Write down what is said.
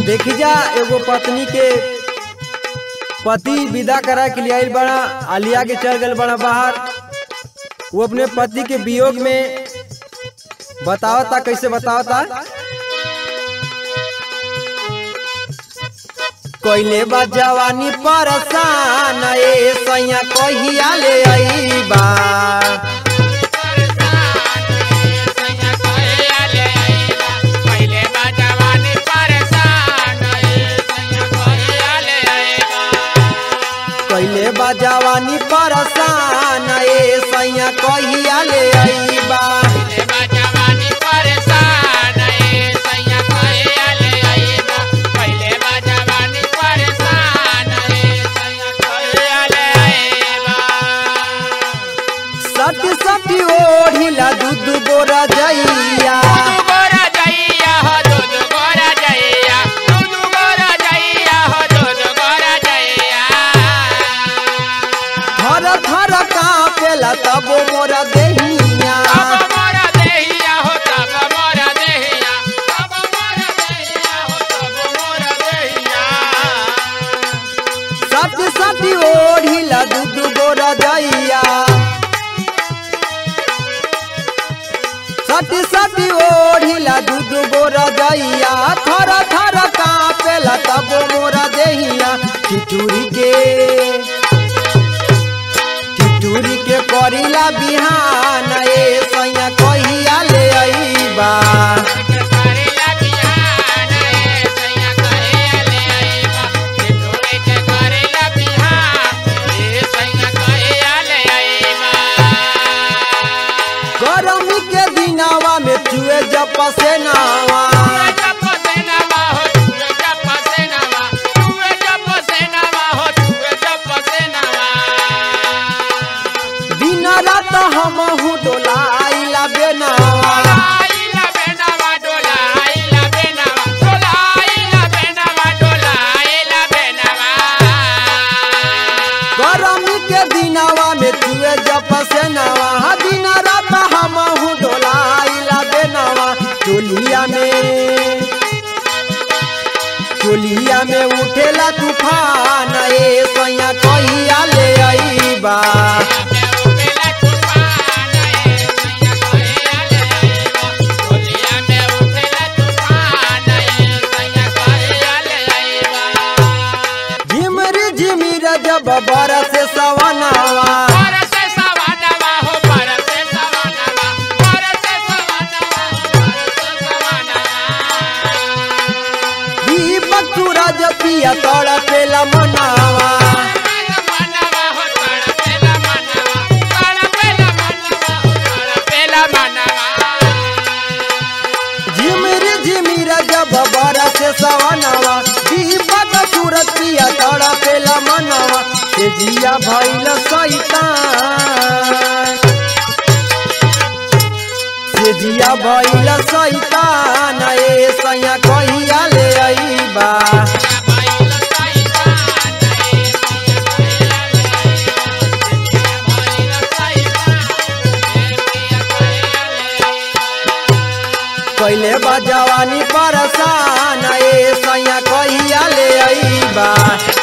देखी जा एगो पत्नी के पति विदा करा के लिए आइल बड़ा आलिया के चल गल बड़ा बाहर वो अपने पति के वियोग में बतावता कैसे बतावता कोइले बा जवानी परसान ए सैया कहिया ले आईबा कोइले बा जवानी परसान ए सैया कहिया ले आईबा सती सती ओढ़िला दूध बोरा जइया थर थर कापेला तब मोरा देहिया सती सती ओढ़िला दूध बोरा जइया सती सती ओढ़िला दूध बोरा जइया थर थर कापेला तब मोरा देहिया ठिठुरी के ठिठुरी के करिला बिहान ए सैया कहिया ले आईबा गरमी के दिनावा में चुए जब पसेनावा दिन रात हम डोलाइला बेनावा गरमी के दिनावा में चुए जब पसेनावा दिन रात हम डोलाइला बेनावा चोलिया में चोलिया में उठेला तूफान ए सैया कहिया ले आईबा झिमरी झिमिर जब बरस सवनावा दीपक सूरज पिया तड़पेला मनावा झिमरी झिमिर जब बरस सवनावा दीपक सूरज पिया तड़पेला मनावा से जिया भइल सैतान से जिया भइल सैतान ए सैया कहिया ले आईबा कैले बा जवानी परसान ए सैया कहिया ले आईबा